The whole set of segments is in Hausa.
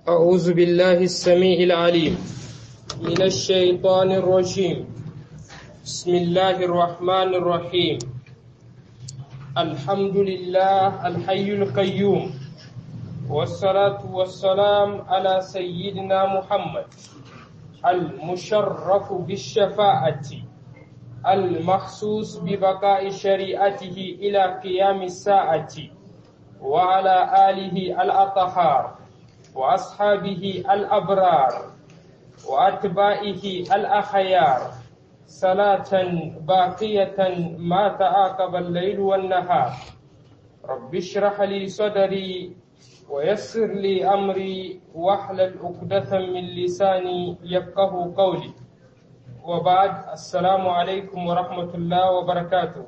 أعوذ بالله السميع العليم من الشيطان الرجيم بسم الله الرحمن الرحيم الحمد لله الحي القيوم والصلاة والسلام على سيدنا محمد المشرف بالشفاعة المخصوص ببقاء شريعته إلى قيام الساعة وعلى آله الأطهار وأصحابه الأبرار وأتباعه الأخيار صلاة باقية ما تعاقب الليل والنهار رب اشرح لي صدري ويسر لي أمري واحلل عقدة من لساني يفقه قولي وبعد السلام عليكم ورحمة الله وبركاته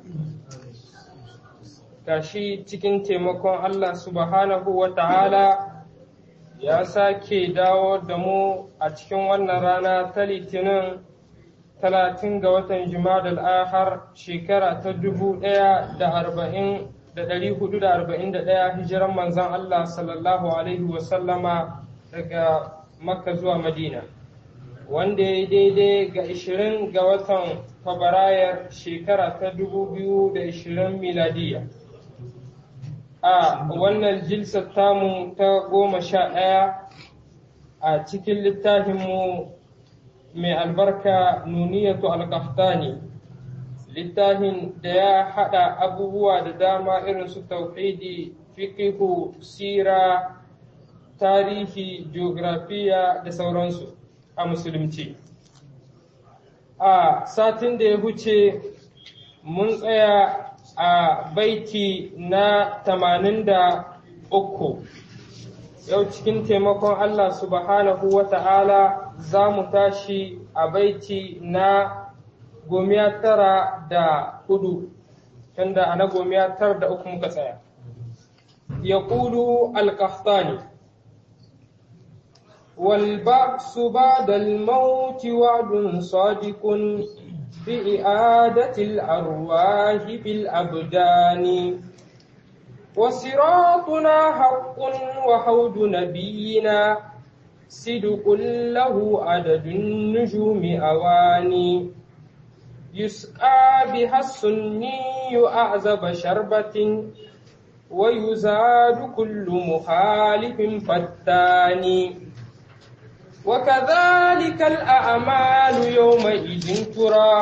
gashi cikin taimakon Allah subhanahu wa ta'ala ya sake dawo da mu a cikin wannan rana ta litinin talatin ga watan Jumadal ahar shekara ta dubu ɗaya da arba'in da ɗari hudu da arba'in da ɗaya hijiran manzan Allah sallallahu alaihi wasallama daga Makka zuwa Madina wanda ya daidai ga ishirin ga watan Fabrayar shekara ta dubu biyu da ishirin miladiya. a wannan jilsar tamu ta goma sha ɗaya a cikin littafinmu mai albarka nuniyatu alkaftani littafin da ya haɗa abubuwa da dama irin su tauhidi fiqihu sira tarihi geografiya da sauransu a musulunci a satin da ya huce mun tsaya a baiti na tamanin da uku yau cikin taimakon Allah subhanahu wa ta'ala za mu tashi a baiti na gomiya tara da hudu tunda a na gomiya tara da uku muka tsaya ya ƙudu alƙaftani والبعث بعد الموت وعد صادق بإعادة الأرواح في الأبدان وصراطنا حق وحوض نبينا صدق له عدد النجوم أواني يسقى بها السني أعزب شربة ويزاد كل مخالف فتان وكذلك الأعمال يومئذ ترى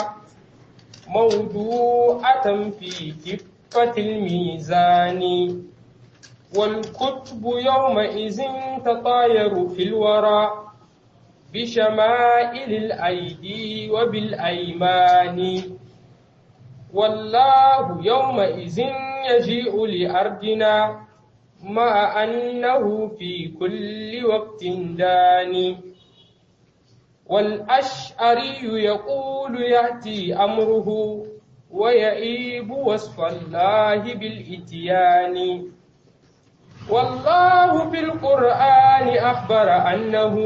موضوعة في كفة الميزان والكتب يومئذ تطاير في الورى بشمائل الأيدي وبالأيمان والله يومئذ يجيء لأرضنا مع أنه في كل وقت داني والأشعري يقول يأتي أمره ويئيب وصف الله بالإتيان والله في القرآن أخبر أنه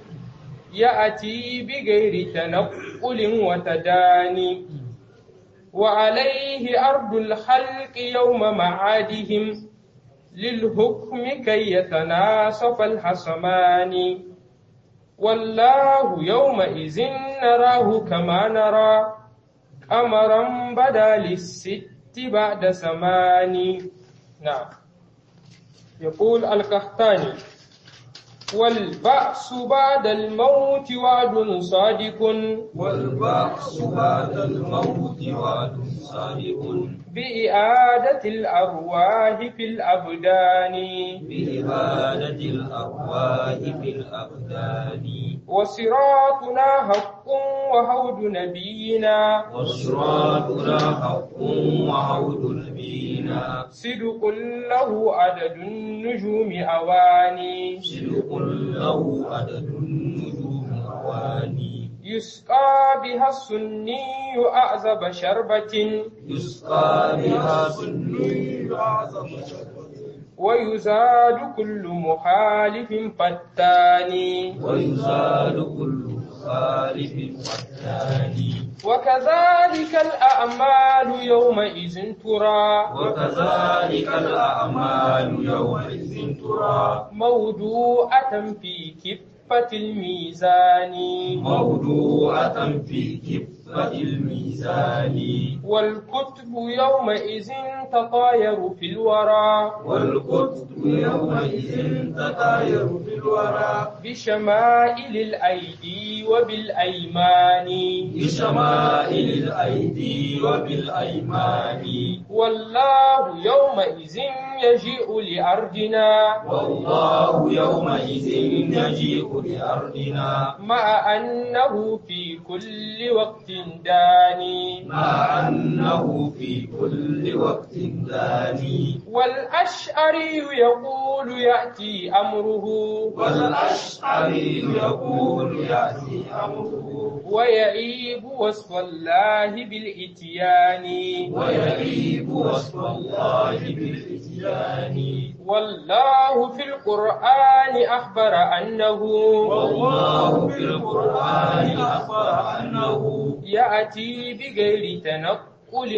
يأتي بغير تنقل وتداني وعليه أرض الخلق يوم معادهم للحكم كي يتناصف الحصمان والله يومئذ نراه كما نرى قمرا بدا للست بعد ثمان نعم يقول القحطاني والبعث بعد الموت وعد صادق والبعث بعد الموت وعد صادق بإعادة الأرواح في الأبدان بإبادة الأرواح في الأبدان وصراطنا حق وحوض نبينا وصراطنا حق وعود نبينا صدق له عدد النجوم أواني صدق له عدد النجوم أواني يسقى بها السني أعزب شربة يسقى بها سني أعظم شربة ويزاد كل مخالف فتان ويزال كل خالف والثاني وكذلك الأعمال يومئذ ترى وكذلك الأعمال يومئذ ترى موضوعة في كفة الميزان موضوعة في كفة الميزان والكتب يومئذ تطاير في الورى والقطب يومئذ تطاير في الورى بشمائل الأيدي وبالأيمان بشمائل الأيدي وبالأيمان والله يومئذ يجيء لأرضنا والله يومئذ يجيء لأرضنا مع أنه في كل وقت داني مع أنه في كل وقت داني والأشعري يقول يأتي أمره والأشعري يقول يأتي أمره ويعيب وصف الله بالإتيان ويغيب وصف الله بالإتيان والله في القرآن أخبر أنه والله في القرآن أخبر أنه يأتي بغير تنقل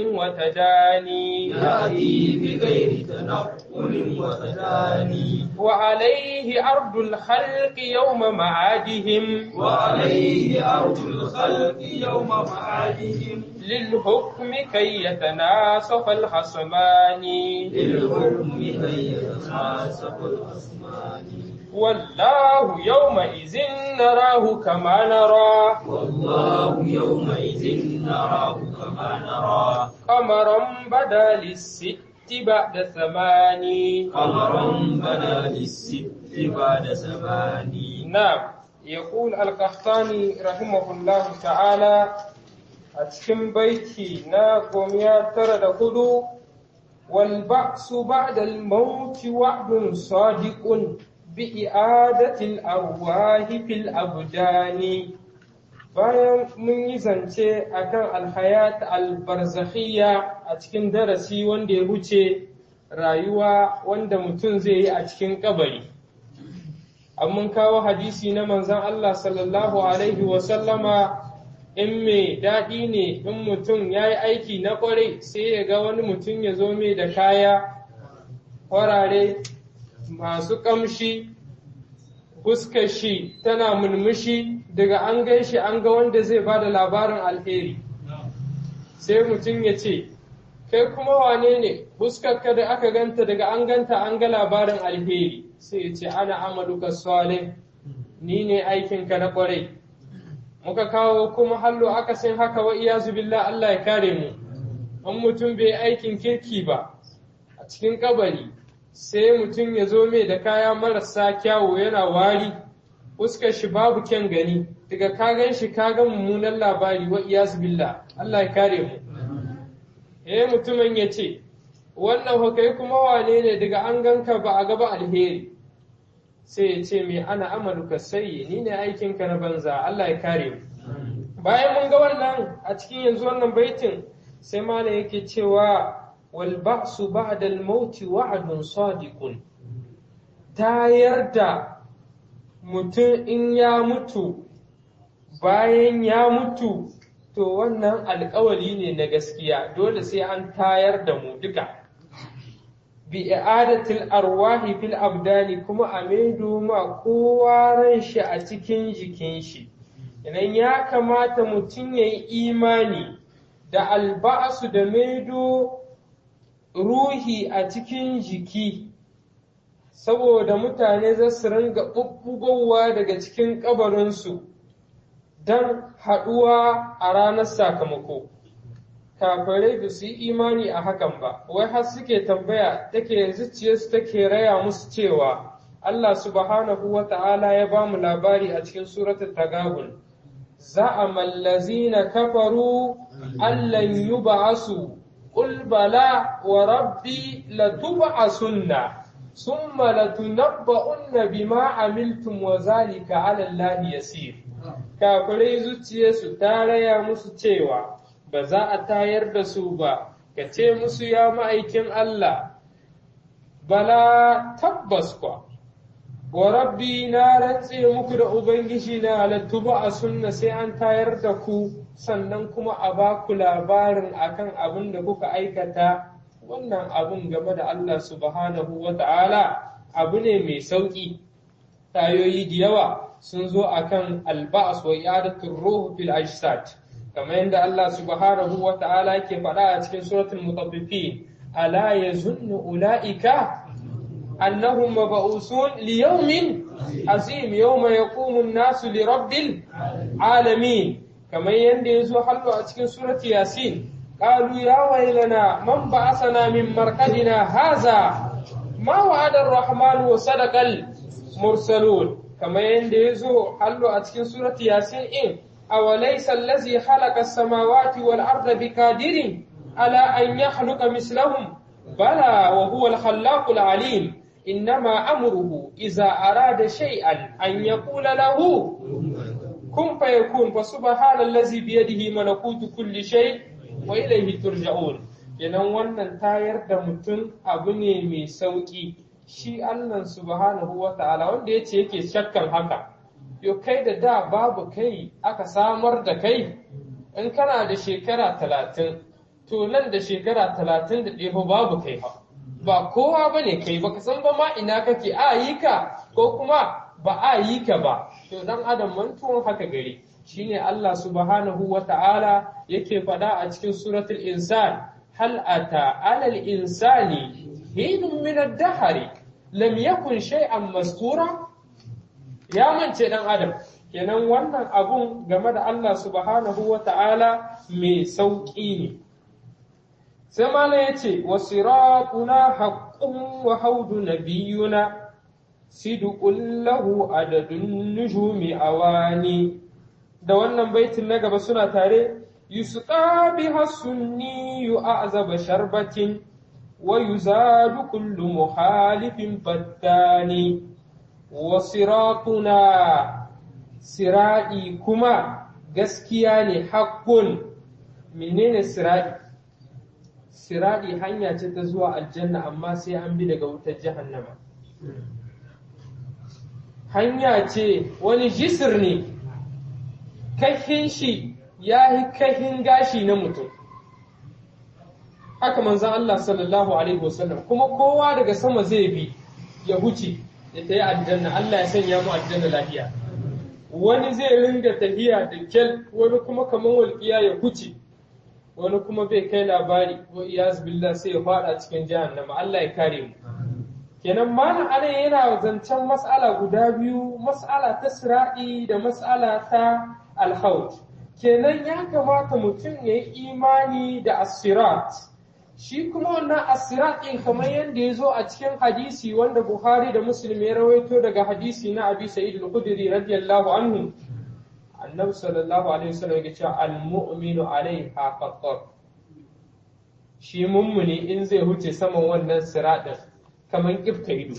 وتداني يأتي بغير تنقل وتداني وعليه أرض الخلق يوم معادهم وعليه أرض الخلق يوم معادهم للحكم كي يتناسف الخصمان للحكم كي يتناسق الأسمان والله يومئذ نراه كما نرى والله يومئذ نراه كما نرى قمرا بدا للست بعد ثمان قمرا بدا للست بعد زمان نعم يقول القحطاني رحمه الله تعالى أتكم بيتي ناقم يا ترى دخلوا والبعث بعد الموت وعد صادق بإعادة الأرواح في الأبدان bayan mun yi zance akan alhayat albarzakhiyya a cikin darasi wanda ya wuce rayuwa wanda mutum zai yi a cikin kabari mun kawo hadisi na manzon Allah sallallahu alaihi wasallama in mai daɗi ne in mutum ya yi aiki na ƙwarai sai ya ga wani mutum ya zo mai da kaya farare masu ƙamshi fuskar shi tana mulmushi daga an gan shi an ga wanda zai ba da labarin alheri sai mutum ya ce kai kuma wane ne fuskarka da aka ganta daga an ganta an ga labarin alheri sai ya ce ana amaluka salih ni ne aikinka na kwarai muka kawo kuma hallo aka san haka wa iyazu billah Allah ya kare mu an mutum bai aikin kirki ba a cikin kabari sai mutum ya zo mai da kaya marasa kyawu yana wari fuskar shi babu kyan gani daga ka gan shi ka ga mummunan labari wa iyazu billah Allah ya kare mu eh mutumin ya ce wannan hukai kuma wane ne daga an ganka ba a gaba alheri sai ya ce mai ana amaluka sai ni ne aikinka na banza Allah ya kare mu bayan mun ga wannan a cikin yanzu wannan baitin sai malam yake cewa wal ba'su ba'da al maut wa'dun sadiqun tayar da mutum in ya mutu bayan ya mutu to wannan alkawari ne na gaskiya dole sai an tayar da mu duka bi i'adatil arwahi fil abdani kuma a maido ma kowa ran shi a cikin jikin shi idan ya kamata mutum ya yi imani da alba'asu da maido ruhi a cikin jiki saboda mutane za su ringa ɓuɓɓugowa daga cikin ƙabarinsu don haɗuwa a ranar sakamako kafirai ba su yi imani a hakan ba wai har suke tambaya take zuciyarsu take raya musu cewa Allah subhanahu wa ta'ala ya ba mu labari a cikin suratul tagabun za'ama allazina kafaru allan yub'asu qul bala wa rabbi latub'asunna thumma latunabba'unna bima amiltum wa zalika 'ala allahi yasir kafirai zuciyarsu ta raya musu cewa ba za a tayar da su ba ka ce musu ya ma'aikin Allah bala tabbas kwa wa rabbi na rantse muku da ubangiji na halattu ba a sunna sai an tayar da ku sannan kuma a ba ku labarin akan abin da kuka aikata wannan abin game da Allah subhanahu wa ta'ala abu ne mai sauki tayoyi da yawa sun zo akan alba'as wa i'adatul ruh fil ajsad kamar yadda Allah subhanahu wa ta'ala yake faɗa a cikin suratul mutaffifin ala yazunnu ulaika annahum mab'usun li yawmin azim yawma yaqumu an-nasu li rabbil alamin kamar yadda yazo hallo a cikin surati yasin qalu ya waylana man ba'athana min marqadina hadha ma wa'ada ar-rahman wa sadaqal mursalun kamar yadda yazo hallo a cikin surati yasin in أوليس الذي خلق السماوات والأرض بقادر على أن يخلق مثلهم بلى وهو الخلاق العليم إنما أمره إذا أراد شيئا أن يقول له كن فيكون فسبحان الذي بيده ملكوت كل شيء وإليه ترجعون kenan wannan tayar da mutum abu ne mai sauƙi shi Allah subhanahu wa ta'ala wanda ya ce yake shakkan haka yo kai da da babu kai aka samar da kai in kana da shekara talatin to nan da shekara talatin da ɗaya babu kai ba ba kowa ba ne kai baka san ba ma ina kake a yi ka ko kuma ba a yi ka ba to dan adam mantuwan haka gari shine Allah subhanahu wa ta'ala yake faɗa a cikin suratul insan hal ata alal insani hinun min ad-dahri lam yakun shay'an mastura ya mance dan adam kenan wannan abun game da Allah subhanahu wa ta'ala mai sauƙi ne sai mala ya ce wa siratuna haqqun wa haudu nabiyuna sidqun lahu adadun nujumi awani da wannan baitin na gaba suna tare yusqa biha sunni yu'azaba sharbatin wa yuzadu kullu muhalifin fattani wasiratuna siraɗi kuma gaskiya ne haƙƙun menene siraɗi siraɗi hanya ce ta zuwa aljanna amma sai an bi daga wutar jahannama hanya ce wani jisir ne kahin shi ya yi kahin gashi na mutum haka manzan Allah sallallahu alaihi wasallam kuma kowa daga sama zai bi ya huce ya ta yi aljanna Allah ya sanya mu aljanna lafiya wani zai ringa tafiya da kyal wani kuma kamar walƙiya ya huce wani kuma bai kai labari wa iyaz billah sai ya fada cikin jahannama Allah ya kare mu kenan malam ana yana zancen mas'ala guda biyu mas'ala ta sira'i da mas'ala ta alhaut kenan ya kamata mutum ya yi imani da asirat shi kuma wannan asirat ɗin kamar yadda ya zo a cikin hadisi wanda Buhari da Muslim ya rawaito daga hadisi na Abi Sa'id al-Khudri radiyallahu anhu annabi sallallahu alaihi wasallam ya ce al-mu'minu alaiha qattar shi mummuni in zai huce saman wannan siratin kamar kifta ido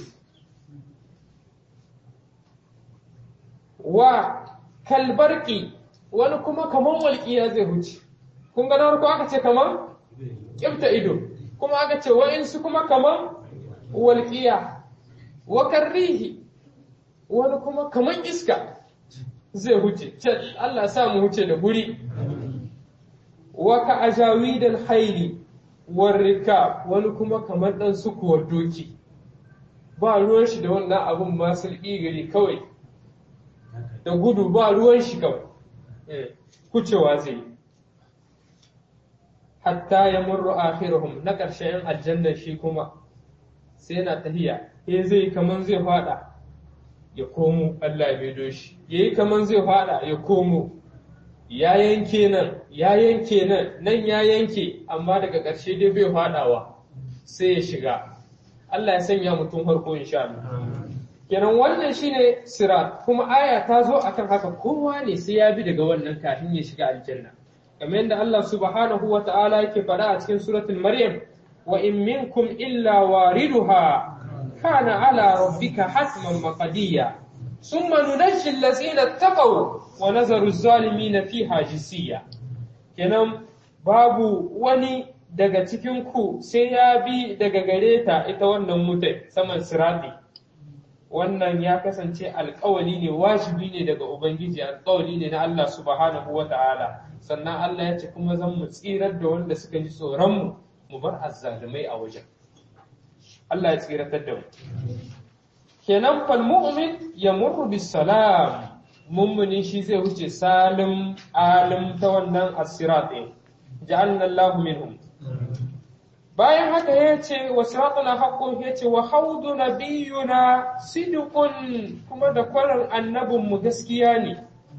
wa kalbarki wani kuma kamar walƙiya zai huce kun ga na farko aka ce kamar kifta ido kuma aka ce wa'insu kuma kamar walƙiya wa karrihi wani kuma kamar iska zai huce Allah sa mu huce da guri wa ka ajawidal haili war rikab wani kuma kamar dan sukuwar doki ba ruwan shi da wannan abun ma sulki gari kawai da gudu ba ruwan shi kawai kucewa zai yi hatta ya murru akhiruhum na ƙarshen aljanna shi kuma sai na tahiya eh zai kaman zai fada ya komo Allah ya maido shi yayi kaman zai fada ya komo ya yanke nan ya yanke nan nan ya yanke amma daga ƙarshe dai bai fadawa sai ya shiga Allah ya sanya mutum harko insha Allah kenan wannan shine sirat kuma aya ta zo akan haka kowa ne sai ya bi daga wannan kafin ya shiga aljanna kamar yadda Allah subhanahu wa ta'ala yake faɗa a cikin suratul Maryam wa in minkum illa wariduha kana ala rabbika hatman maqdiya thumma nunajji allazina taqaw wa nazaru az-zalimina fiha jisiya kenan babu wani daga cikin ku sai ya bi daga gare ta ita wannan mutai saman sirati wannan ya kasance alkawali ne wajibi ne daga ubangiji alkawali ne na Allah subhanahu wa ta'ala sannan Allah ya ce kuma zan mu tsirar da wanda suka ji tsoronmu mu bar azzalumai a wajen Allah ya tsiratar da mu kenan fal mu'min yamurru bis salam mummuni shi zai wuce salim alim ta wannan asirat din ja'alna Allahu minhum bayan haka ya ce wa siratuna haqqun ya ce wa haudu nabiyuna sidqun kuma da kwarar annabinmu gaskiya ne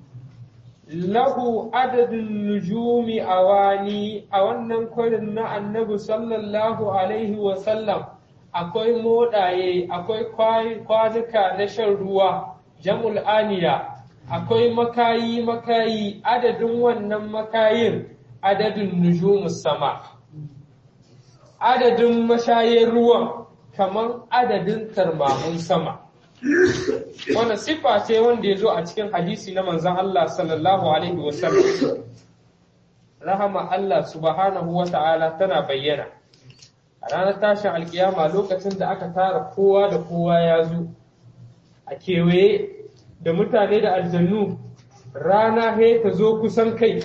lahu adadin nujumi awani a wannan kwarin na annabi sallallahu alaihi wa sallam akwai modaye akwai kwanuka na shan ruwa jam'ul aniya akwai makayi makayi adadin wannan makayin adadin nujumus sama adadin mashayin ruwan kamar adadin tarmamun sama wannan siffa ce wanda ya zo a cikin hadisi na manzan Allah sallallahu alaihi wasallam rahama Allah subhanahu wa ta'ala tana bayyana a ranar tashin alkiyama lokacin da aka tara kowa da kowa ya zo a kewaye da mutane da aljannu rana he ta zo kusan kai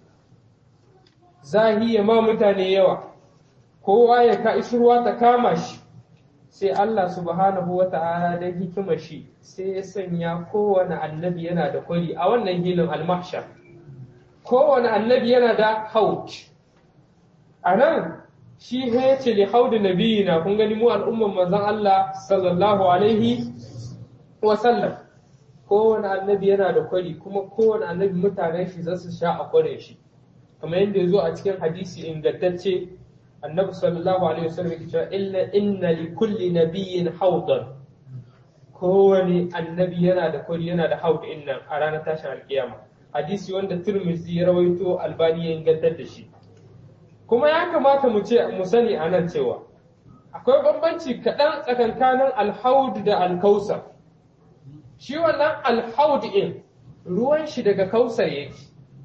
zahiya ma mutane yawa kowa ya ka ishirwa ta kama shi sai Allah subhanahu wa ta'ala da hikima shi sai ya sanya kowane annabi yana da kwari a wannan hilin almahshar kowane annabi yana da haut a nan shi ya ce li haudu nabiyina kun gani mu al'umman manzon Allah sallallahu alaihi wa sallam kowane annabi yana da kwari kuma kowane annabi mutanen shi za su sha a kwarin shi kamar yadda ya zo a cikin hadisi ingantacce annabi sallallahu alaihi wasallam yake cewa illa inna li kulli nabiyyin hawdan kowane annabi yana da kwari yana da haud innan a ranar tashin alkiyama hadisi wanda Tirmidhi ya rawaito Albani ya ingantar da shi kuma ya kamata mu ce mu sani a nan cewa akwai bambanci kaɗan tsakankanin alhaud da alkausar shi wannan alhaud in ruwan shi daga kausar yake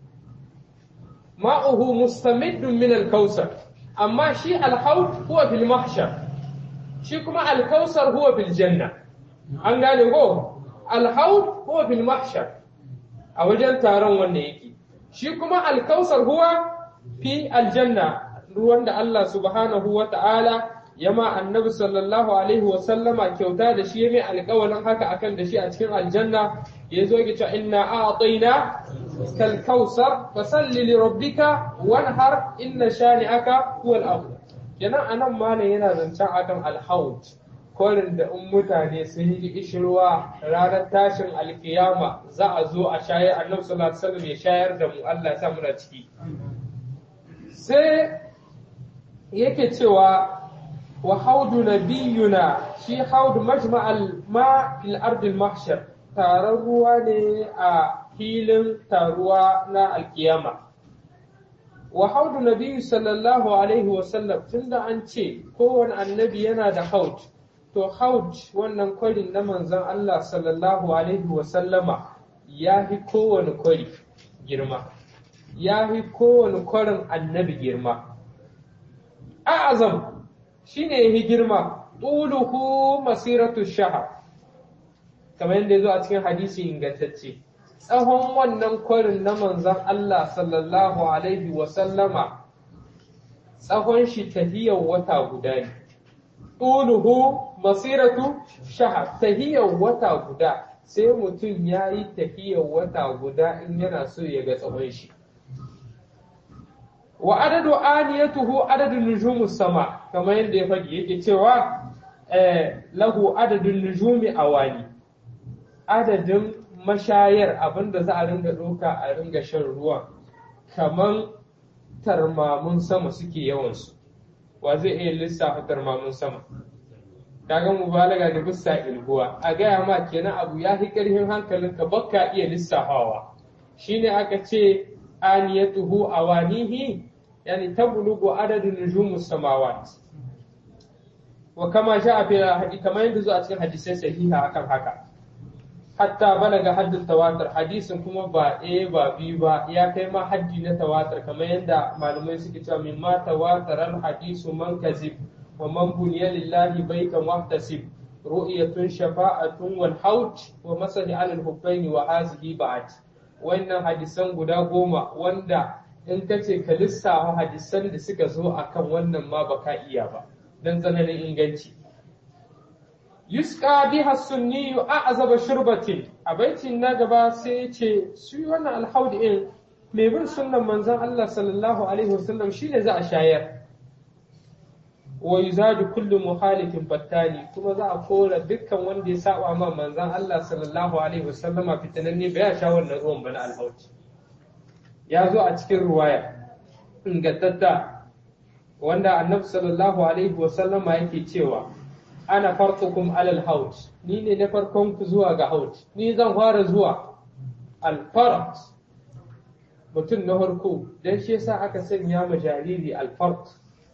ma'uhu mustamiddun min alkausar amma shi alhaud huwa fil mahshar shi kuma alkausar huwa fil janna an gane ko alhaud huwa fil mahshar a wajen taron wanda yake shi kuma alkausar huwa fi aljanna ruwan da Allah subhanahu wa ta'ala yama annabi sallallahu alaihi wa sallama kyauta da shi mai alƙawalin haka akan da shi a cikin aljanna ya zo ki cewa inna a'tayna kal kausar fasalli li rabbika wanhar inna shani'aka huwal abtar kenan anan malam yana zancen akan alhaut korin da in mutane sun yi ishirwa ranar tashin alkiyama za a zo a shayar annabi sallallahu alaihi wasallam ya shayar da mu Allah ya sa muna ciki sai yake cewa wa haudu nabiyuna shi haudu majma'al ma fil ardil mahshar taron ruwa ne a filin taruwa na alkiyama wa haudu nabiyyu sallallahu alaihi wasallam tunda an ce kowane annabi yana da haud to haud wannan kwarin na manzon Allah sallallahu alaihi wasallama ya fi kowane kwari girma ya fi kowane kwarin annabi girma a'azam shine ya fi girma tuluhu masiratu shahar kamar yadda ya zo a cikin hadisi ingantacce tsawon wannan kwarin na manzon Allah sallallahu alaihi wasallama tsawon shi tahiyar wata guda ne tuluhu masiratu shahar tahiyar wata guda sai mutum ya yi tahiyar wata guda in yana so ya ga tsawon shi wa adadu aniyatuhu adadu nujumus sama kamar yadda ya faɗi yake cewa lahu adadun nujumi awani adadin mashayar abinda za a ringa ɗauka a ringa shan ruwa kamar tarmamun sama suke yawansu wa zai iya lissafa tarmamun sama kaga mubalaga da bisa ilguwa a gaya ma kenan abu ya fi ƙarfin hankalinka bakka iya lissafawa shine aka ce aniyatuhu awanihi yani tablugu adadu nujumus samawat wa kama sha'a fi hadi kamar yadda zuwa cikin hadisai sahiha akan haka hatta balaga haddin tawatar hadisin kuma ba ɗaya ba biyu ba ya kai ma haddi na tawatar kamar yadda malamai suke cewa min ma tawatar al hadisu man kazib wa man buniya lillahi baitan wahtasib ru'yatun shafa'atun wal haut wa masahi alal hubbaini wa hazihi ba'at wannan hadisan guda goma wanda in ka ce ka lissafa hadisan da suka zo akan wannan ma baka iya ba don tsananin inganci yusqa biha sunni a'zaba shurbatin a baitin na gaba sai ce su wannan alhaud in mai bin sunnan manzon Allah sallallahu alaihi wasallam shine za a shayar wa yuzadu kullu muhalifin battani kuma za a kora dukkan wanda ya saba ma manzon Allah sallallahu alaihi wasallama fitananne bai sha wannan ruwan bana alhaud ya zo a cikin ruwaya ingantatta wanda annabi sallallahu alaihi wasallama yake cewa ana farqukum alal haut ni ne na farkon ku zuwa ga haut ni zan fara zuwa alfart mutum na farko dan shi yasa aka sanya ma jariri alfart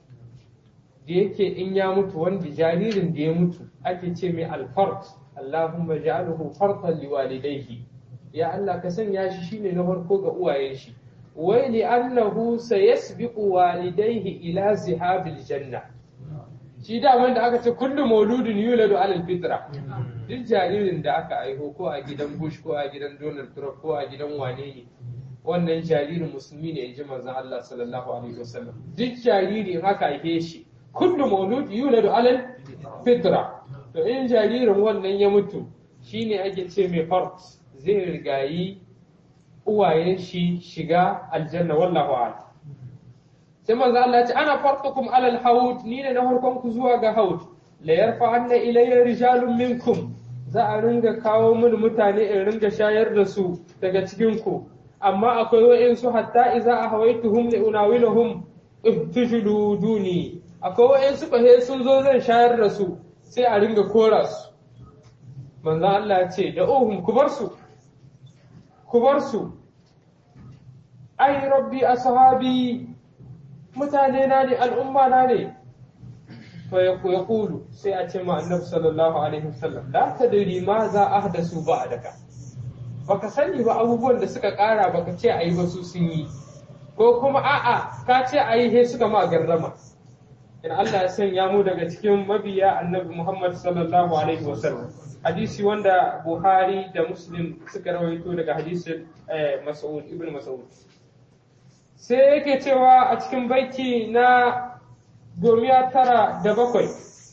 da yake in ya mutu wanda jaririn da ya mutu ake ce mai alfart Allahumma ja'alhu fartan liwalidayhi ya Allah ka sanya shi shine na farko ga uwayen shi wai li annahu sayasbiqu walidayhi ila zihabil janna shi da da aka ce kullu mauludin yuladu alal fitra duk jaririn da aka aiho ko a gidan Bush ko a gidan Donald Trump ko a gidan wane ne wannan jaririn musulmi ne inji manzon Allah sallallahu alaihi wasallam duk jariri in aka aihe shi kullu maulud yuladu alal fitra to in jaririn wannan ya mutu shine ake ce mai fart zai rigayi uwayen shi shiga aljanna wallahu a'lam sai manzo Allah ya ce ana farqukum alal haud ni ne na farkon ku zuwa ga haud la yarfa anna ilayya rijalun minkum za a ringa kawo mini mutane in ringa shayar da su daga cikin ku amma akwai wa'insu hatta idza ahawaituhum li unawiluhum ihtujudu duni akwai wa'insu bahe sun zo zan shayar da su sai a ringa kora su manzo Allah ya ce da uhum ku bar su ku bar su ai rabbi ashabi mutane na ne al'umma na ne fa ya kulu sai a ce ma annabi sallallahu alaihi wasallam la tadri ma za ahdasu ba'daka baka sani ba abubuwan da suka kara baka ce ayi ba su sun yi ko kuma a'a ka ce ayi he suka ma garrama in Allah ya sanya mu daga cikin mabiya annabi Muhammad sallallahu alaihi wasallam hadisi wanda Buhari da Muslim suka rawaito daga hadisin Mas'ud ibn Mas'ud sai yake cewa a cikin baiti na gomiya tara da bakwai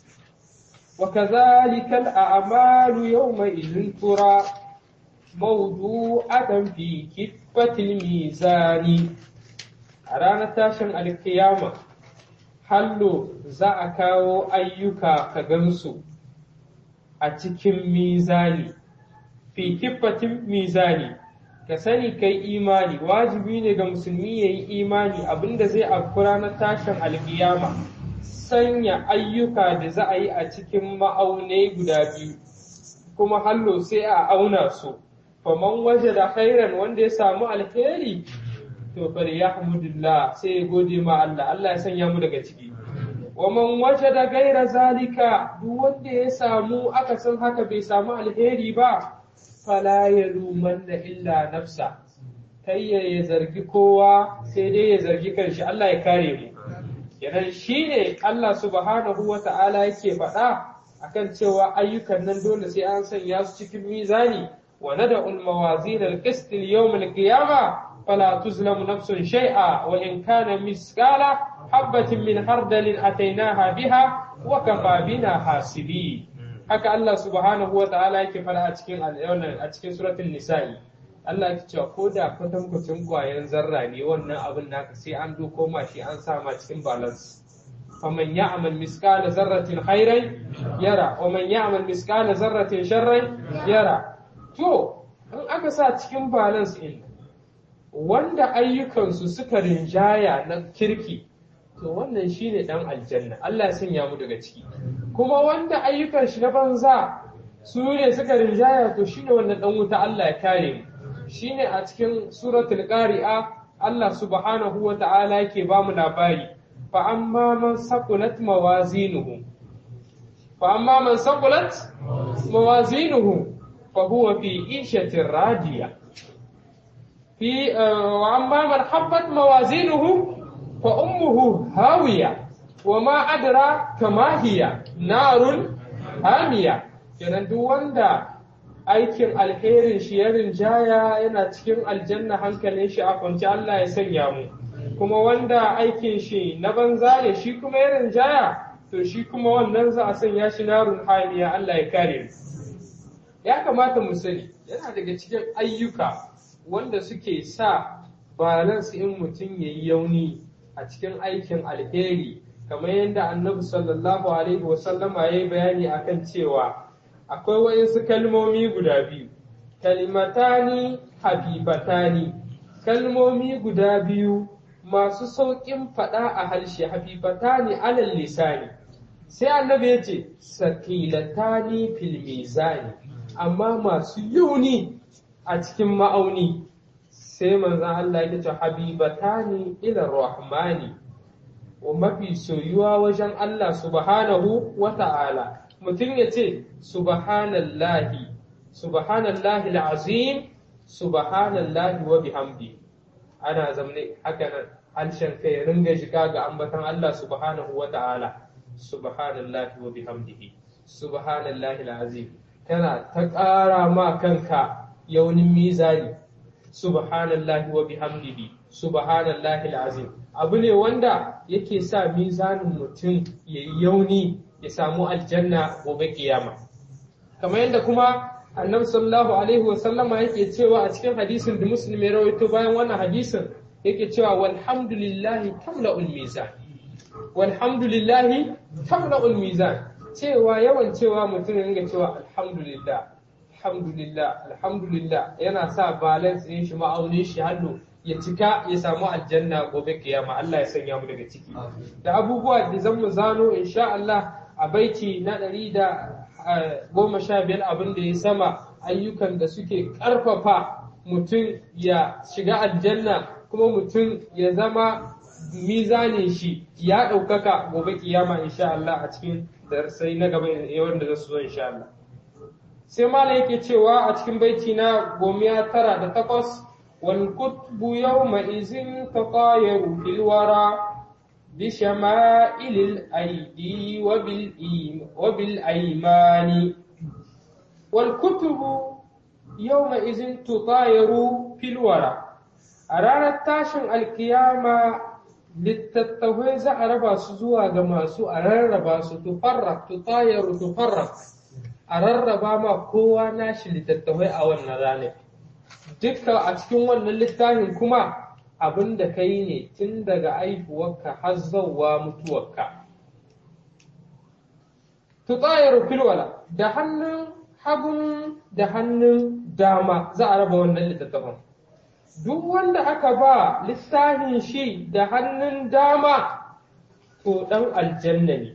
wa kazalikal a'malu yawma idhin tura mawdu'atan fi kiffatil mizani a ranar tashin alkiyama hallo za a kawo ayyuka ka gansu a cikin mizani fi kiffatin mizani ka sani kai imani wajibi ne ga musulmi ya yi imani abinda zai afku ranar tashin alkiyama sanya ayyuka da za a yi a cikin ma'aunai guda biyu kuma hallo sai a auna su faman waje da khairan wanda ya samu alheri to bari ya hamdulillah sai ya gode ma Allah Allah ya sanya mu daga ciki waman waje da gaira zalika duk wanda ya samu aka san haka bai samu alheri ba fala ya lumanna illa nafsa kai ya zargi kowa sai dai ya zargi kanshi Allah ya kare mu Yanan shi ne Allah subhanahu wa ta'ala yake faɗa akan cewa ayyukan nan dole sai an sanya su cikin mizani wa nada'ul mawazin al-qist al-yawm al-qiyama fala tuzlamu nafsun shay'a wa in kana miskala habatin min hardalin atainaha biha wa kafa bina hasibi haka Allah subhanahu wa ta'ala yake faɗa a cikin a cikin suratul nisa'i Allah ya cewa ko da kwatankwacin ƙwayan zarra ne wannan abin naka sai an doko ma shi an sa ma cikin balance faman ya'mal miskala zarratin khairan yara wa man ya'mal miskala zarratin sharran yara to in aka sa cikin balance in wanda ayyukansu suka rinjaya na kirki to wannan shine dan aljanna Allah ya sanya mu daga ciki kuma wanda ayyukan shi na banza su ne suka rinjaya to shine wannan dan wuta Allah ya kare mu shine a cikin suratul qari'a Allah subhanahu wa ta'ala yake ba mu labari fa amma man saqulat mawazinuhu fa amma man saqulat mawazinuhu fa huwa fi ishatin radiya fi wa amma man habbat mawazinuhu fa ummuhu hawiya wa ma adra kama hiya narun hamiya kenan duk wanda aikin alherin shi ya rinjaya yana cikin aljanna hankalin shi a kwanci Allah ya sanya mu kuma wanda aikin shi na banza ne shi kuma ya rinjaya to shi kuma wannan za a sanya shi narun hamiya Allah ya kare mu ya kamata mu sani yana daga cikin ayyuka wanda suke sa balance in mutum ya yi yauni a cikin aikin alheri kamar yadda annabi sallallahu alaihi wasallama ya yi bayani akan cewa akwai waɗansu kalmomi guda biyu kalimatani habibatani kalmomi guda biyu masu sauƙin faɗa a harshe habibatani alal lisani sai annabi ya ce sakilatani fil mizani amma masu yuni a cikin ma'auni sai manzan Allah ya ce habibatani ila rahmani wa mafi soyuwa wajen Allah subhanahu wa ta'ala mutum ya ce subhanallahi subhanallahi al'azim subhanallahi wa bihamdi ana zamne haka nan harshen kai ya ringa shiga ga ambatan Allah subhanahu wa ta'ala subhanallahi wa bihamdihi subhanallahi al'azim kana ta ƙara ma kanka yaunin mizani subhanallahi wa bihamdihi subhanallahi al'azim abu ne wanda yake sa mizanin mutum ya yi yauni ya samu aljanna gobe kiyama kamar yadda kuma annabi sallallahu alaihi wa sallama yake cewa a cikin hadisin da muslim ya rawaito bayan wannan hadisin yake cewa walhamdulillahi tamla'ul mizan walhamdulillahi tamla'ul mizan cewa yawan cewa mutum ya ringa cewa alhamdulillah alhamdulillah alhamdulillah yana sa balance ɗin shi ma'aunin shi hannu ya cika ya samu aljanna gobe kiyama Allah ya sanya mu daga ciki da abubuwa da zan mu zano insha Allah a baiti na ɗari da goma sha biyar abin da ya sama ayyukan da suke ƙarfafa mutum ya shiga aljanna kuma mutum ya zama mizanin shi ya ɗaukaka gobe kiyama insha Allah a cikin darsai na gaba wanda za su zo insha Allah sai malam yake cewa a cikin baiti na gomiya tara da takwas wal kutbu yawma izin taqayaru fil wara بشمائل الأيدي وبالأيمان والكتب يومئذ تطاير في الورى أرانا التاشن القيامة littattafai za a raba su zuwa ga masu a rarraba su tufarrak tutayaru tufarrak a rarraba ma kowa nashi littattafai a wannan ranar dukkan a cikin wannan littafin kuma abin da ka yi ne tun daga aihuwarka har zauwa mutuwarka. Tutayar filwala da hannun hagun da hannun dama za a raba wannan littattafan. Duk wanda aka ba littafin shi da hannun dama to ɗan aljanna ne.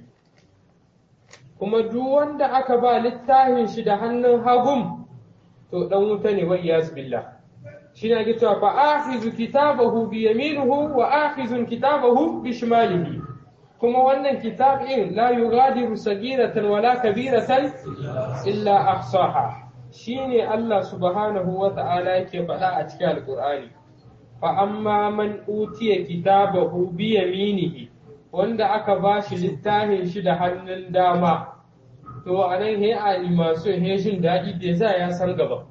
Kuma duk wanda aka ba littafin shi da hannun hagun to ɗan wuta ne wa iyaz billah. shine ake cewa fa akhizu kitabahu bi yaminuhu wa akhizun kitabahu bi shimalihi kuma wannan kitab in la yughadiru sagiratan wala kabiratan illa ahsaha shine Allah subhanahu wa ta'ala yake faɗa a cikin alqur'ani fa amma man utiya kitabahu bi yaminihi wanda aka bashi littafin shi da hannun dama to anan he a masu he jin daɗi da za ya san gaba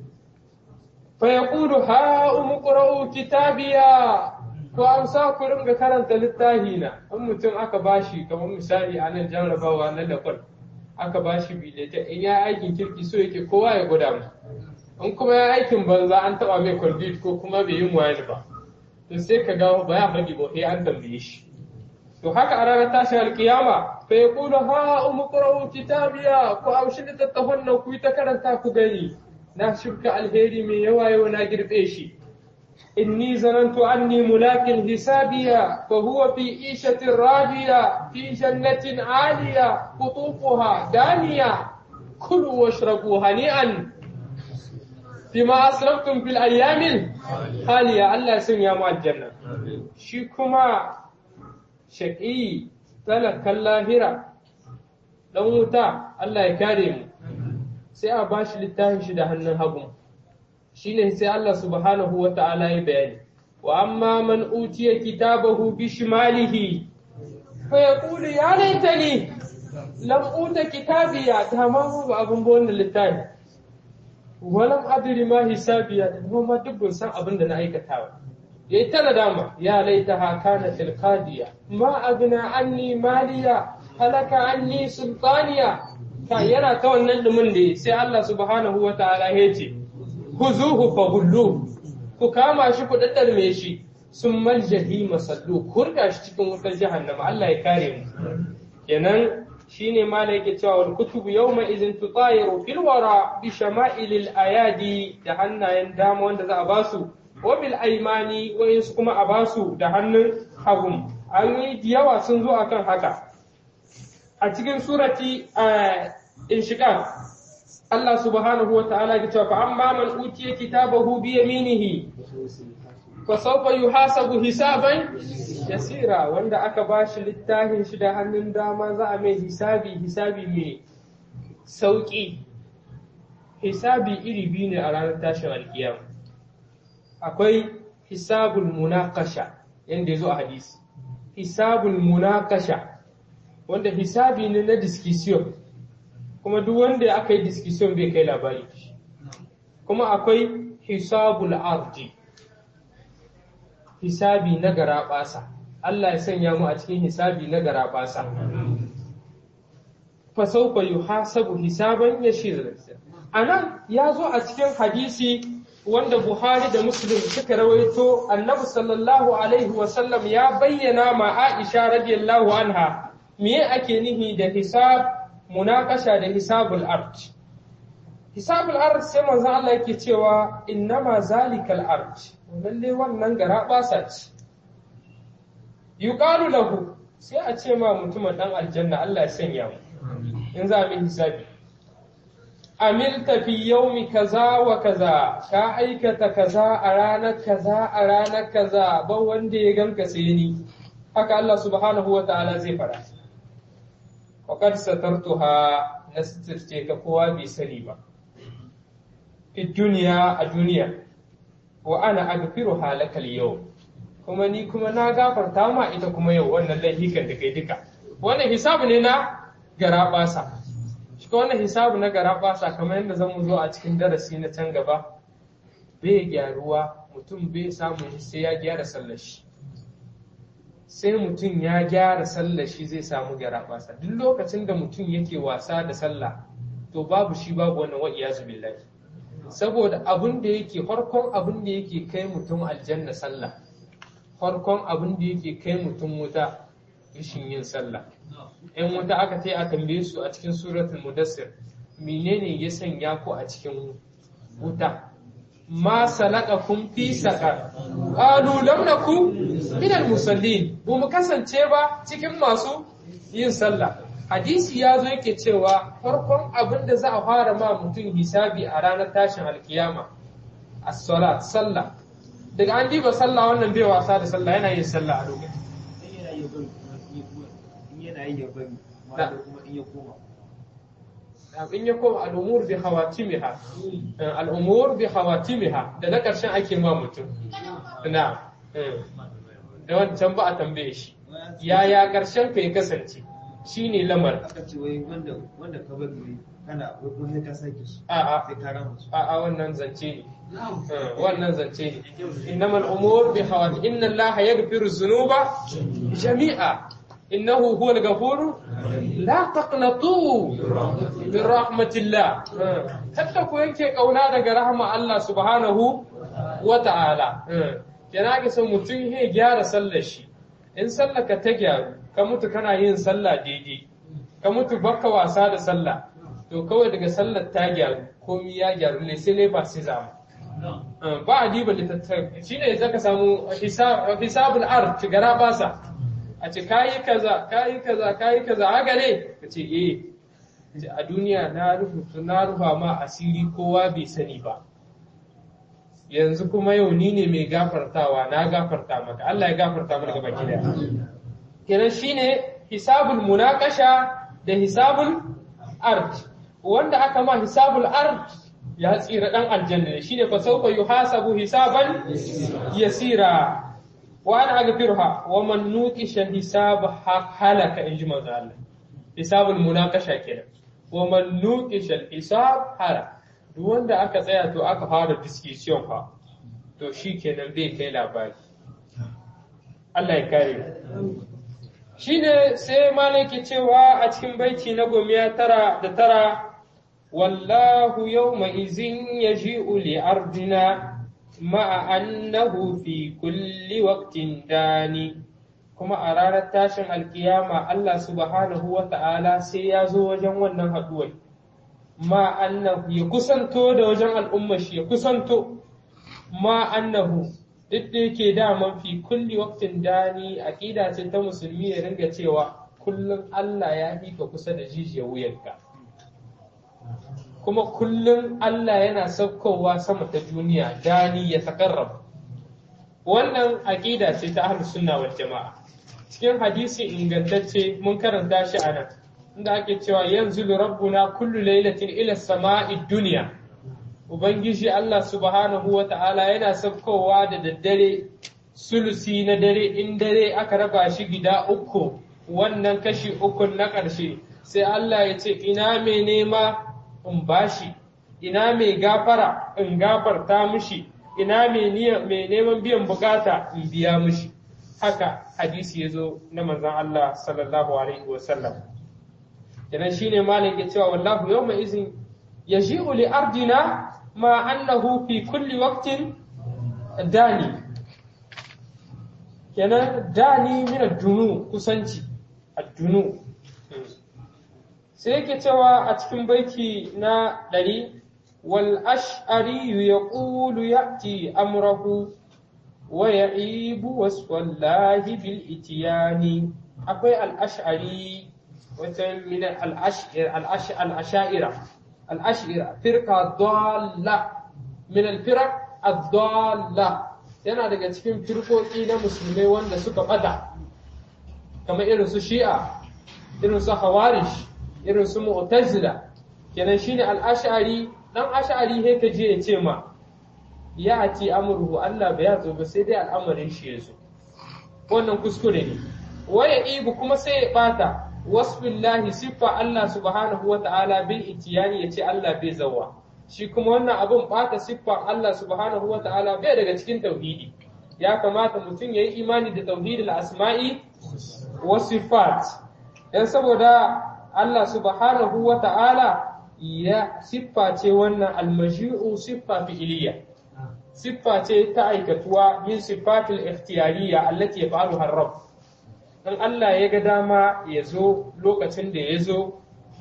فيقول ها اقرأوا كتابيا ko an sa ku ringa karanta littafi na in mutum aka bashi kamar misali a nan jarrabawa na lafal aka bashi bileta in ya aikin kirki so yake kowa ya gwada mu in kuma ya aikin banza an taba mai kwaldit ko kuma bai yi wayani ba to sai ka ga ba ya faɗi ba sai an tambaye shi to haka a ranar tashin alkiyama fa yaqulu ha umqra'u kitabiya ko aushi littattafan nan ku yi ta karanta ku gani na shirka alheri mai yawa yau na girbe shi inni zanantu anni mulakin hisabiya fa huwa fi ishatin radiya fi jannatin aliya qutufuha daniya kulu washrabu hani'an bima asraftum fil ayyamin haliya Allah sun ya mu aljanna shi kuma shaqi talakan lahira dan wuta Allah ya kare mu sai a ba shi littafin shi da hannun hagu shi ne sai Allah subhanahu wa ta'ala ya bayani wa amma man utiya kitabahu bi shimalihi fa yaqulu ya laitani lam uta kitabiya ta ma ba abun ba wannan littafi walam adri ma hisabiya da ma duk ban san abin da na aikata ba yayi ta nadama ya laitaha kanat alqadiya ma agna anni maliya halaka anni sultaniya ka yana ta wannan dumin da sai Allah subhanahu wa ta'ala ya ce huzuhu fa hullu ku kama shi ku daddarme shi sun mal jahima sallu kurga shi cikin wutar jahannama Allah ya kare mu kenan shine mala yake cewa wal kutubu yawma idhin tutayiru fil wara bi shama'ilil ayadi da hannayen dama wanda za a basu wa bil aymani wa su kuma a basu da hannun hagu an yi yawa sun zo akan haka a cikin surati inshiqaq Allah subhanahu wa ta'ala ya cewa fa amma man utiya kitabahu bi yaminihi fa sawfa yuhasabu hisaban yasira wanda aka bashi littafin shi da hannun dama za a mai hisabi hisabi mai sauki hisabi iri biyu ne a ranar tashin alkiyama akwai hisabul munakasha yanda ya zo a hadisi hisabul munakasha wanda hisabi ne na discussion kuma duk wanda aka yi discussion bai kai labari kuma akwai hisabul ardi hisabi na garaɓasa Allah ya sanya mu a cikin hisabi na garaɓasa fa sawfa yuhasabu hisaban yashir anan ya zo a cikin hadisi wanda Buhari da Muslim suka rawaito Annabi sallallahu alaihi wa sallam ya bayyana ma Aisha radiyallahu anha me ake nihi da hisab munakasha da hisabul ard hisabul ard sai manzo Allah yake cewa innama zalikal ard lalle wannan gara basa ce yuqalu lahu sai a ce ma mutumin dan aljanna Allah ya sanya mu in za mu hisabi amilta fi yaumi kaza wa kaza ka aikata kaza a ranar kaza a ranar kaza ba wanda ya ganka sai ni haka Allah subhanahu wa ta'ala zai fara faqad satartuha nastirce ka kowa bai sani ba fi duniya a duniya wa ana agfiru halakal yau kuma ni kuma na gafarta ma ita kuma yau wannan laifikan da kai duka wannan hisabu ne na garabasa shi wannan hisabu na garabasa kamar yadda zamu zo a cikin darasi na can gaba bai gyaruwa mutum bai samu sai ya gyara sallar shi sai mutum ya gyara sallar shi zai samu garabasa duk lokacin da mutum yake wasa da sallah to babu shi babu wannan wa iyazu billahi saboda abin da yake farkon abin da yake kai mutum aljanna sallah farkon abin da yake kai mutum wuta rashin yin sallah in wuta aka tai a tambaye su a cikin suratul mudassir menene ya sanya ku a cikin wuta ma salakakum fi saqar qalu lam naku min al musallin bu mu kasance ba cikin masu yin sallah hadisi ya zo yake cewa farkon abin da za a fara ma mutum hisabi a ranar tashin alkiyama as-salat sallah daga an diba sallah wannan bai wasa da sallah yana yin sallah a lokacin yana yi ya bari ma kuma in ya koma in ya koma al'umur bi hawatimiha al'umur bi hawatimiha da na ƙarshen ake ma mutum na da wancan ba a tambaye shi yaya ƙarshen ka ya kasance shi ne lamar aka ce wai wanda wanda ka bari ne kana wani ka sake su a'a sai ka rama su a'a wannan zance ne wannan zance ne innamal umur bi hawat inna allaha yaghfiru dhunuba jami'a innahu huwal ghafuru la taqnatu min rahmatillah kada ku yanke kauna daga rahma Allah subhanahu wa ta'ala yana ga son mutum ya gyara sallar shi in sallar ka ta gyaru ka mutu kana yin sallah daidai ka mutu baka wasa da sallah to kawai daga sallar ta gyaru komi ya gyaru ne sai ne ba sai zama ba a diba littattafai shi ne zaka samu hisabul art gara basa a ce kayi kaza kayi kaza kayi kaza haka ne ka ce eh a duniya na rubuta na rufa ma asiri kowa bai sani ba yanzu kuma yau ni ne mai gafartawa na gafarta maka Allah ya gafarta mana gaba ki daya kenan shine hisabul munakasha da hisabul ard wanda aka ma hisabul ard ya tsira dan aljanna ne shine fa sawfa yuhasabu hisaban yasira wa ana aghfiruha wa man nuqisha hisab halaka in ji manzo Allah hisabul munakasha kenan wa man nuqisha hisab halaka duk wanda aka tsaya to aka fara discussion fa to shi kenan bai kai labari Allah ya kare shine sai malaki cewa a cikin baiti na gomiya tara da tara wallahu yawma izin yaji'u li ardina ma'a annahu fi kulli waqtin dani kuma a ranar tashin alkiyama Allah subhanahu wa ta'ala sai ya zo wajen wannan haduwai ma annahu ya kusanto da wajen al'umma shi ya kusanto ma annahu duk da yake daman fi kulli waqtin dani aqida ce ta musulmi ya ringa cewa kullum Allah ya fi ka kusa da jijiyar wuyanka kuma kullum Allah yana saukowa sama ta duniya dani ya takarrab wannan aqida ce ta ahlus sunna wal jama'a cikin hadisi ingantacce mun karanta shi a nan inda ake cewa yanzu rabbuna kullu lailatin ila sama'i dunya ubangiji Allah subhanahu wa ta'ala yana saukowa da daddare sulusi na dare in dare aka raba shi gida uku wannan kashi uku na ƙarshe sai Allah ya ce ina mai nema in bashi ina mai gafara in gafarta mishi ina mai neman biyan bukata in biya mishi haka hadisi ya zo na manzan Allah sallallahu alaihi wasallam kenan shine malam ke cewa wallahu yawma izin yaji'u li ardina ma annahu fi kulli waqtin dani kenan dani min ad-dunu kusanci ad-dunu sai yake cewa a cikin baiti na ɗari wal ash'ari yaqulu ya'ti amrahu wa ya'ibu waswallahi bil itiyani akwai al ash'ari wata min al ash'ira al ash'ira firqa dalla min al firaq ad-dalla yana daga cikin firkoki na musulmai wanda suka bada kamar irin su shi'a irin su hawarish irin su mu'tazila kenan shine al-ash'ari dan ash'ari he ka je ya ce ma ya ati amruhu Allah bai ya zo ba sai dai al'amarin shi ya zo wannan kuskure ne waya ibu kuma sai ya bata wasbillahi siffa Allah subhanahu wa ta'ala bil itiyani yace Allah bai zawa shi kuma wannan abun bata siffa Allah subhanahu wa ta'ala bai daga cikin tauhidi ya kamata mutum yayi imani da tauhidul asma'i wa sifat dan saboda Allah subhanahu wa ta'ala ya siffa ce wannan almaji'u siffa fi'iliya siffa ce ta aikatuwa min siffatul ikhtiyariya allati yaf'aluha ar-rabb dan Allah ya ga dama ya zo lokacin da ya zo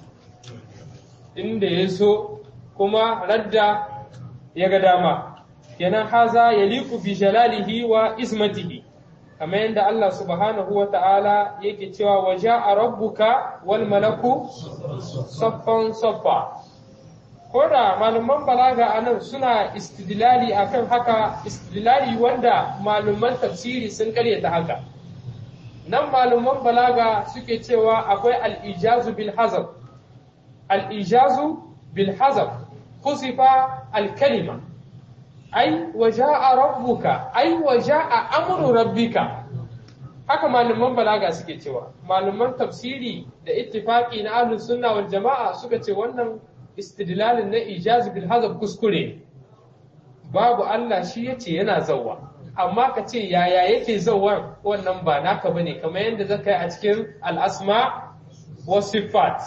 inda ya zo kuma radda ya ga dama kenan haza yaliqu bi jalalihi wa ismatihi kamar yadda Allah subhanahu wa ta'ala yake cewa wa ja'a rabbuka wal malaku saffan saffa ko da malaman balaga a nan suna istidlali akan haka istidlali wanda malaman tafsiri sun karyata haka nan malaman balaga suke cewa akwai al'ijazu bil hazab al'ijazu bil hazab kusifa al-kalima ai wa ja'a rabbuka ai wa ja'a amru rabbika haka malaman balaga suke cewa malaman tafsiri da ittifaqi na ahlus sunna wal jama'a suka ce wannan istidlalin na ijaz bil hazab kuskure babu Allah shi yace yana zawwa amma ka ce yaya yake zawwan wannan ba naka bane kamar yadda zaka yi a cikin al-asma wa sifat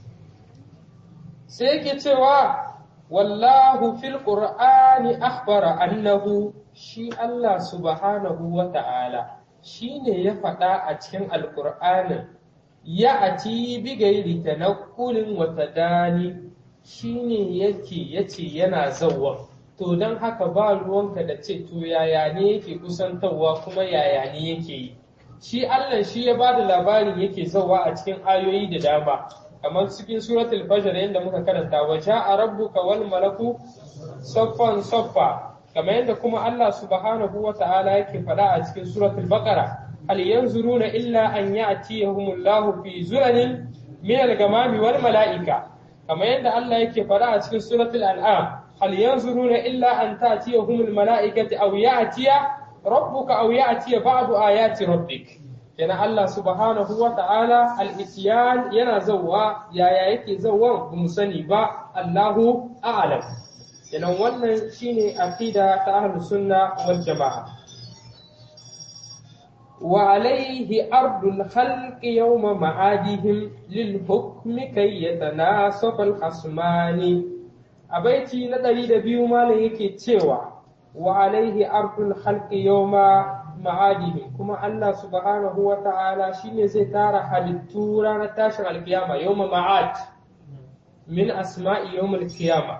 sai yake cewa wallahu fil qur'ani akhbara annahu shi Allah subhanahu wa ta'ala shine ya faɗa a cikin alqur'anin ya ati bi gairi tanakkulin wa tadani shine yake yace yana zawwa to don haka ba ruwanka da ce to yaya ne yake kusantarwa kuma yaya ne yake yi shi Allah shi ya ba da labarin yake zawwa a cikin ayoyi da dama kamar cikin suratul fajr yadda muka karanta wa ja'a rabbuka wal malaku saffan saffa kamar yadda kuma Allah subhanahu wa ta'ala yake faɗa a cikin suratul baqara hal yanzuruna illa an ya'tiyahumullahu fi zulanin min al-gamami wal mala'ika kamar yadda Allah yake faɗa a cikin suratul an'am hal yanzuruna illa an ta'tiyahumul mala'ikatu aw ya'tiya rabbuka aw ya'tiya ba'du ayati rabbik kenan Allah subhanahu wa ta'ala al-isyan yana zawwa yaya yake zawwa ba mu sani ba Allahu a'lam kenan wannan shine aqida ta ahlus sunna wal jamaa وعليه أرض الخلق يوم معادهم للحكم كي يتناسب الخصمان أبيتي ندري دبيو مالا يكي تيوا وعليه أرض الخلق يوم معادهم كما الله سبحانه وتعالى شين زيتار حلتورا نتاشر القيامة يوم معاد من أسماء يوم القيامة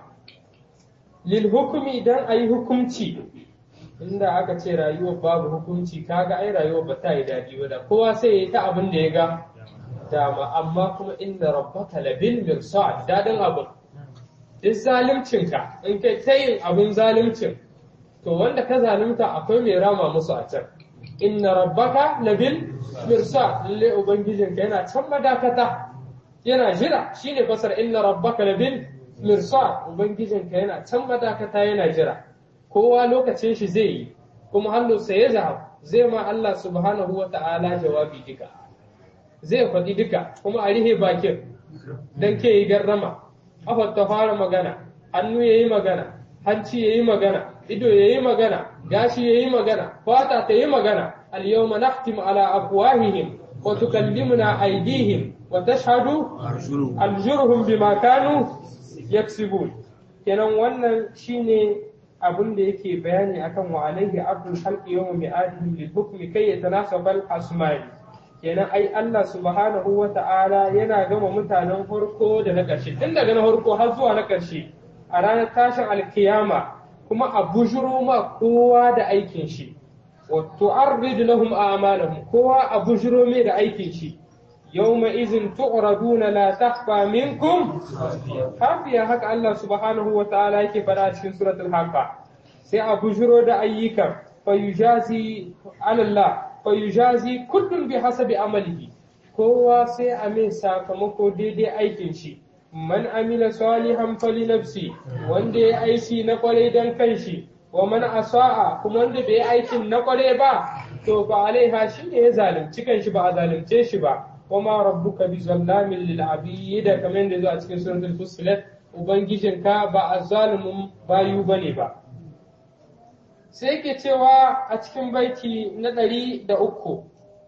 للحكم إذن أي حكمتي inda aka ce rayuwar babu hukunci kaga ai rayuwar ba ta yi daɗi ba da kowa sai ya yi ta abin da ya ga dama amma kuma inda rabbaka labil mirsad dadin abin duk zalimcinka in kai ta yin abin zalimcin to wanda ka zalunta akwai mai rama musu a can inna rabbaka labil mirsad lalle ubangijinka yana can madakata yana jira shine fasar inna rabbaka labil mirsad ubangijinka yana can madakata yana jira kowa lokacin shi zai yi kuma hannu sai ya zahab zai ma Allah subhanahu wa ta'ala jawabi duka zai faɗi duka kuma a rihe bakin dan ke yi garrama afar ta fara magana hannu ya yi magana hanci ya yi magana ido ya yi magana gashi ya yi magana fata ta yi magana al-yawma nakhtimu ala afwahihim wa tukallimuna aydihim wa tashhadu arjuluhum bima kanu yaksibun kenan wannan shine abin da yake bayani akan wa alaihi abdul halqi yawma mi'adihim lil hukmi kay yatanasaba al asma'i kenan ai Allah subhanahu wa ta'ala yana gama mutanen farko da na ƙarshe tun daga na farko har zuwa na ƙarshe a ranar tashin alkiyama kuma a bujuro ma kowa da aikin shi wa tu'arrid lahum a'malahum kowa a bujuro mai da aikin shi yawma izin tu'raduna la takhfa minkum hafiya haka Allah subhanahu wa ta'ala yake fada cikin suratul haqqa sai a bujuro da ayyukan fayujazi alallah fayujazi kullun bi hasabi amalihi kowa sai a mai sakamako daidai aikin shi man amila salihan fali nafsi wanda ya aiki na kwarai dan kanshi wa man asa'a kuma wanda bai aikin na kwarai ba to fa alaiha shi ne ya zalunci kanshi ba a zalunce shi ba wa ma rabbuka bi zallamin lil abid kamar yadda zo a cikin suratul fussilat ubangijinka ba a zalumin bayu bane ba sai ke cewa a cikin baiti na ɗari da uku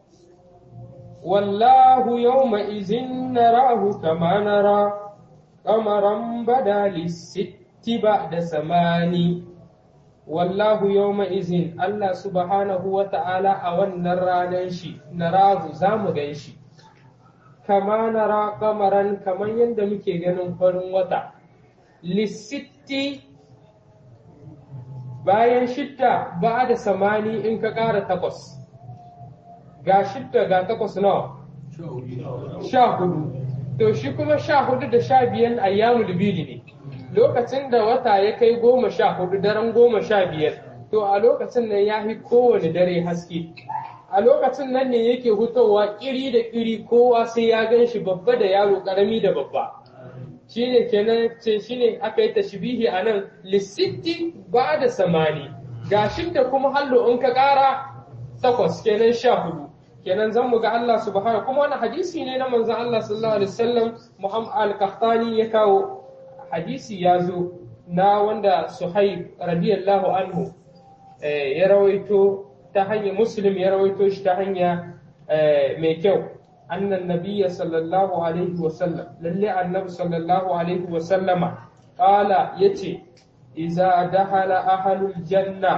wallahu yawma izin narahu kama nara kamaran bada lissitti ba da samani wallahu yawma izin Allah subhanahu wa ta'ala a wannan ranar shi narahu za mu gan shi kama nara kamaran kamar yadda muke ganin farin wata lissitti bayan shidda ba da samani in ka ƙara takwas ga shidda ga takwas nawa sha hudu to shi kuma sha hudu da sha biyan ayyamul bili ne lokacin da wata ya kai goma sha hudu daren goma sha biyar to a lokacin nan ya fi kowane dare haske a lokacin nan ne yake hutowa kiri da kiri kowa sai ya gan shi babba da yaro karami da babba shine kenan ce shine aka yi tashbihi a nan lissitti ba da samani ga da kuma hallo in ka ƙara takwas kenan sha hudu kenan zan mu ga Allah subhanahu kuma wani hadisi ne na manzon Allah sallallahu alaihi wasallam Muhammad al-Qahtani ya kawo hadisi ya zo na wanda Suhaib radiyallahu anhu ya rawaito ta hanyar Muslim ya rawaito shi ta hanya mai kyau أن النبي صلى الله عليه وسلم للي النبي صلى الله عليه وسلم قال يتي إذا دخل أهل الجنة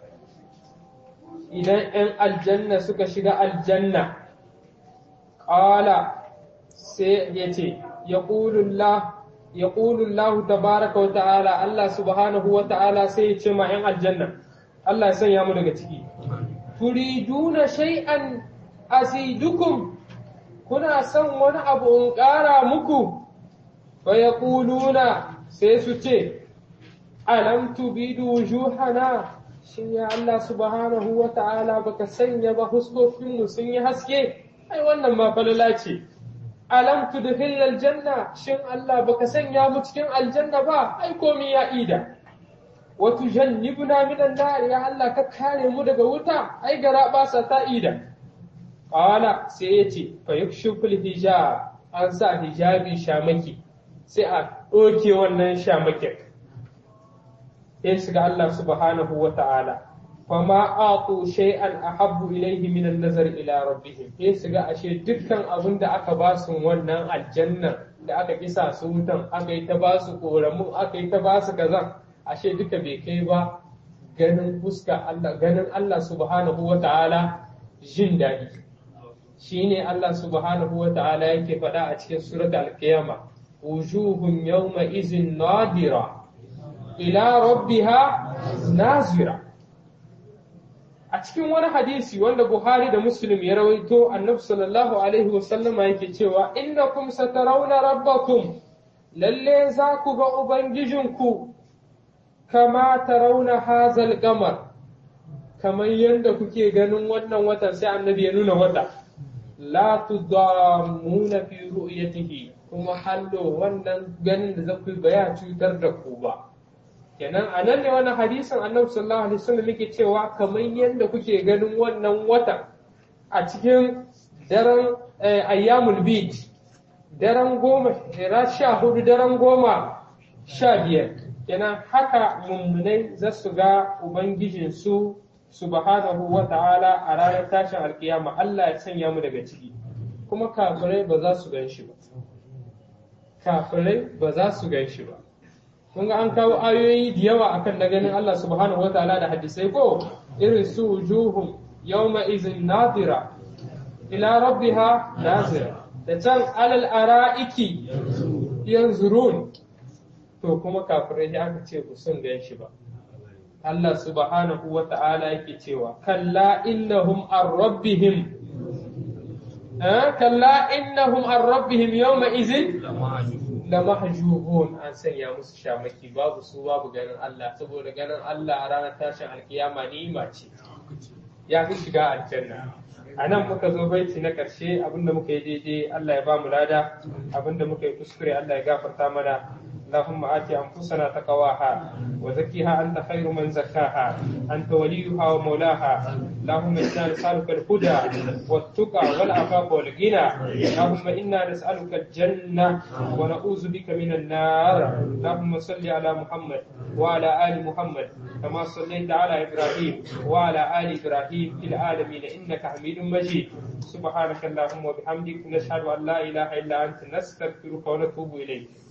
إذا إن الجنة سكشغ الجنة قال سيتي يقول الله يقول الله تبارك وتعالى الله سبحانه وتعالى سيتي مع الجنة الله سيامو daga ciki turiduna shay'an azidukum kuna son wani abu in ƙara muku fa ya sai su ce alam tubidu wujuhana shin ya Allah subhanahu wa ta'ala baka sanya ba huskokinmu sun yi haske ai wannan ma falala ce alam tudkhil aljanna shin Allah baka sanya mu cikin aljanna ba ai komi ya ida wa tujannibna minan nar ya Allah ka kare mu daga wuta ai gara ba sa ta ida Ƙala sai ya ce, Fayukshuful hijab an sa hijabi shamaki, sai a ɗoke wannan shamakin. Sai shiga Allah subhanahu wa ta'ala, fama aqu shay'an ahabbu ilayhi min an-nazar ila rabbihim sai su ga ashe dukkan abin da aka ba su wannan aljanna da aka kisa su wutan aka yi ta ba su koramu aka yi ta ba su kaza ashe duka bai kai ba ganin fuska Allah ganin Allah subhanahu wa ta'ala jin daɗi shine Allah subhanahu wa ta'ala yake faɗa a cikin surat al-qiyama wujuhun yawma izin nadira ila rabbiha nazira a cikin wani hadisi wanda Buhari da Muslim ya rawaito annabi sallallahu alaihi wasallama yake cewa innakum satarawna rabbakum lalle za ku ga ubangijinku kama tarawna hazal qamar kamar yadda kuke ganin wannan watan sai annabi ya nuna wata la tudammuna fi ru'yatihi kuma hallo wannan ganin da zaku ba ya cutar da ku ba kenan a nan ne wani hadisin annabi sallallahu alaihi wasallam yake cewa kamar yadda kuke ganin wannan wata a cikin daren ayyamul bid daren goma sha hudu daren goma sha biyar kenan haka mummunai za su ga ubangijinsu subhanahu wa ta'ala a ranar tashin alkiyama Allah ya sanya mu daga ciki kuma kafirai ba za su gan shi ba kafirai ba za su gan shi ba kun ga an kawo ayoyi da yawa akan na ganin Allah subhanahu wa ta'ala da hadisai ko irin su wujuhum yawma izin nadira ila rabbiha nazira da can alal ara'iki yanzurun to kuma kafirai ya aka ce ku sun gan shi ba Allah subhanahu wa ta'ala yake cewa kalla innahum an rabbihim kalla innahum an rabbihim yawma izin la mahjuhun an sanya musu shamaki babu su babu ganin Allah saboda ganin Allah a ranar tashin alkiyama ni'ima ce ya fi shiga aljanna a nan muka zo baiti na ƙarshe abinda muka yi daidai Allah ya ba mu lada abinda muka yi kuskure Allah ya gafarta mana اللهم آت أنفسنا تقواها وزكها أنت خير من زكاها أنت وليها ومولاها اللهم إنا نسألك الهدى والتقى والعفاف والغنى اللهم إنا نسألك الجنة ونعوذ بك من النار اللهم صل على محمد وعلى آل محمد كما صليت على إبراهيم وعلى آل إبراهيم في العالمين إنك حميد مجيد سبحانك اللهم وبحمدك نشهد أن لا إله إلا أنت نستغفرك ونتوب إليك